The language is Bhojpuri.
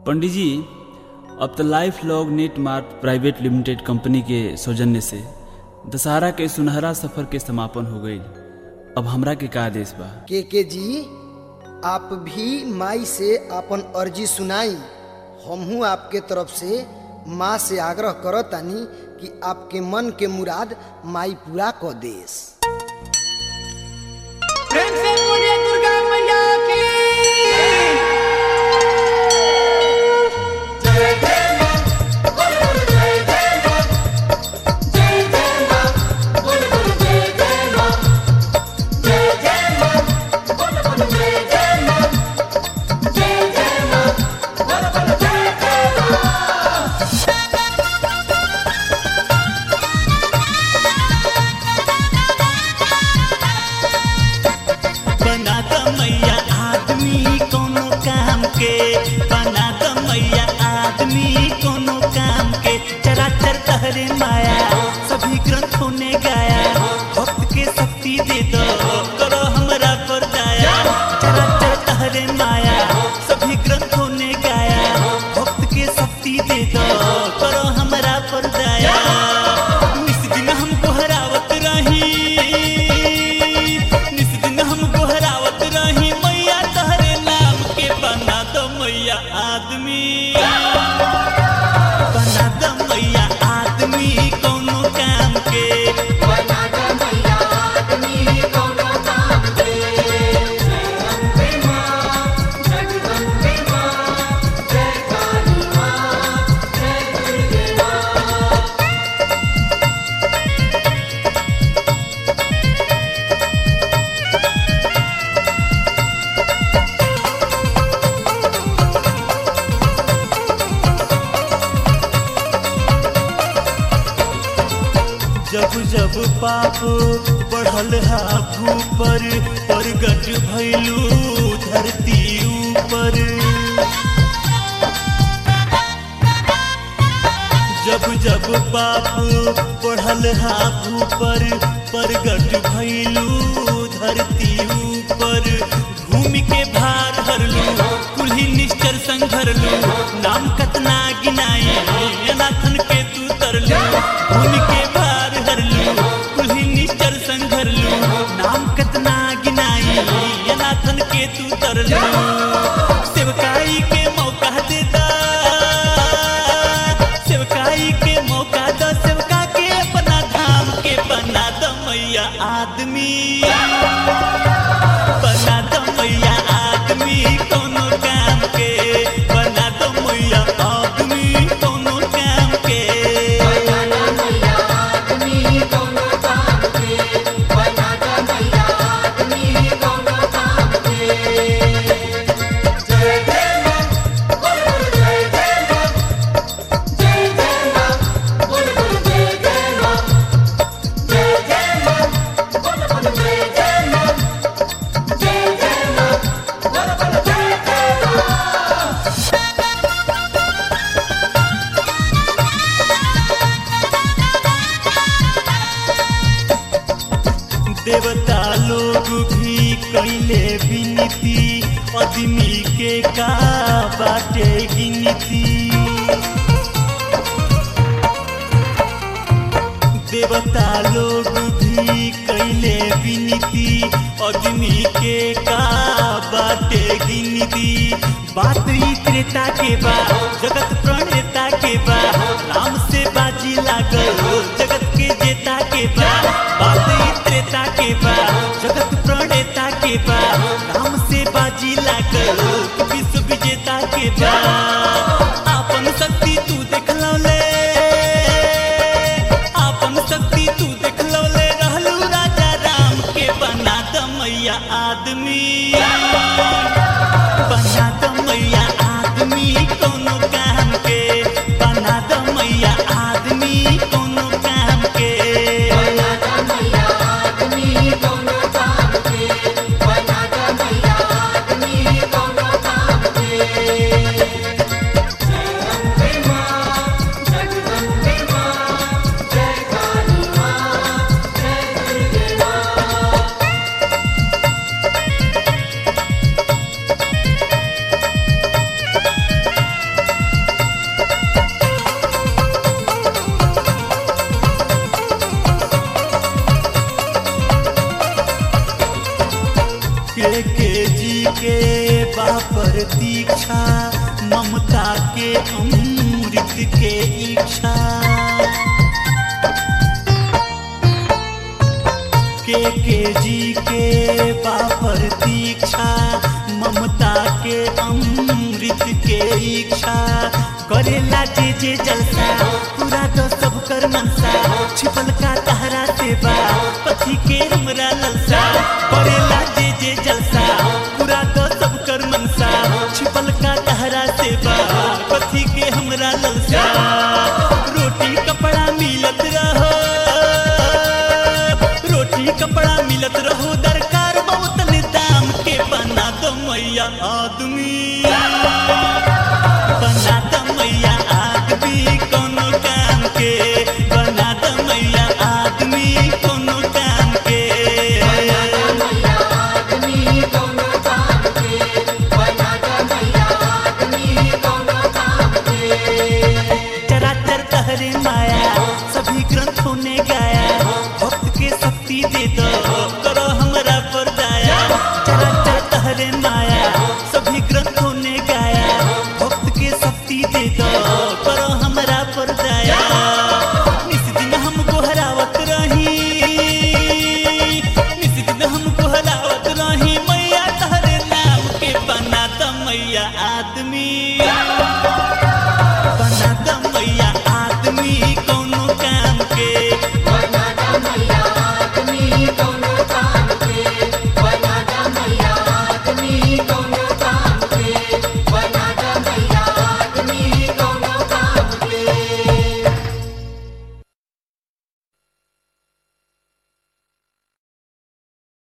पंडित जी अब तो life long net mart private limited company के सौजन्य से दशहरा के सुनहरा सफर के समापन हो गई अब हमरा के का आदेश बा के के जी आप भी माई से अपन अर्जी सुनाई हमहू आपके तरफ से माँ से आग्रह करतानी कि आपके मन के मुराद माई पूरा क देस प्रेम से बोलिए दुर्गा मैया की बना द मैया आदमी कोनो काम के बना द मैया आदमी कोनो काम के चराचर तहरे माया सभी ग्रंथों ने गाया भक्त के शक्ति दे दो करो हमरा पर दया चराचर तहरे माया सभी ग्रंथों ने गाया भक्त के शक्ति दे दो करो हमरा पर दया इस दिन हमको हरावत रही निस दिन हम गोहरावत रही मैया तहरे नाम के बना दो मैया आदमी बना दो मैया आदमी कोनो काम के जब जब पाप बढ़ल हा भूपर प्रगट भैलू धरती ऊपर जब जब पाप बढ़ल हा भूपर प्रगट भैलू धरती ऊपर भूमि के भार हरलू कुल्ही निश्चर संघरलू नाम कतना गिनाई अनाथन के तू तरलू भूमि के भार हरलू कुल्ही निश्चर संघरलू नाम कतना गिनाई अनाथन के तू तरलू सेवकाई के मौका देता सेवकाई के मौका दो सेवका के अपना धाम के बना दो मैया आदमी बना दो मैया आदमी कोनो काम के बना दो मैया आदमी कोनो काम के देवता लोग भी कैले विनती आदमी के का बाटे गिनती देवता लोग भी कैले विनती अग्नि के का बाटे गिनती बात ई त्रेता के बा जगत प्रणेता के बा राम से बाजी लागल जगत के जेता के बा बात ई त्रेता के बा जगत प्रणेता के बा राम से बाजी लागल विश्व विजेता के बा आपन शक्ति तू देखलौले आपन शक्ति तू देखलौले रहलू राजा राम के बना द मैया आदमी बना द मैया आदमी कोनो काम के बना द मैया आदमी कोनो काम के प्रतीक्षा ममता के अमृत के इच्छा के के जी के बापर दीक्षा ममता के अमृत के इच्छा करेला जे जे जलसा पूरा तो सब कर मनसा छिपल का तहरा सेवा पथी के हमरा ललसा करेला जे जे जलसा पूरा तो सब कर मनसा छिपल का तहरा सेवा पथी के हमरा ललसा रोटी कपड़ा मिलत रहो रोटी कपड़ा मिलत रहो दरकार बहुत दाम के बना दो मैया आदमी बना दो मैया आदमी कोनो काम के बना दो मैया आदमी कोनो काम के चराचर तहरे माया सभी ग्रंथों ने गाया भक्त के शक्ति दे दो करो हमरा पर दया चराचर तहरे माया सभी ग्रंथों ने गाया भक्त के शक्ति दे दो करो हमरा पर दया निस दिन हम गोहरावत रही निस दिन हम गोहरावत रही मैया तहरे नाम के बना द मैया आदमी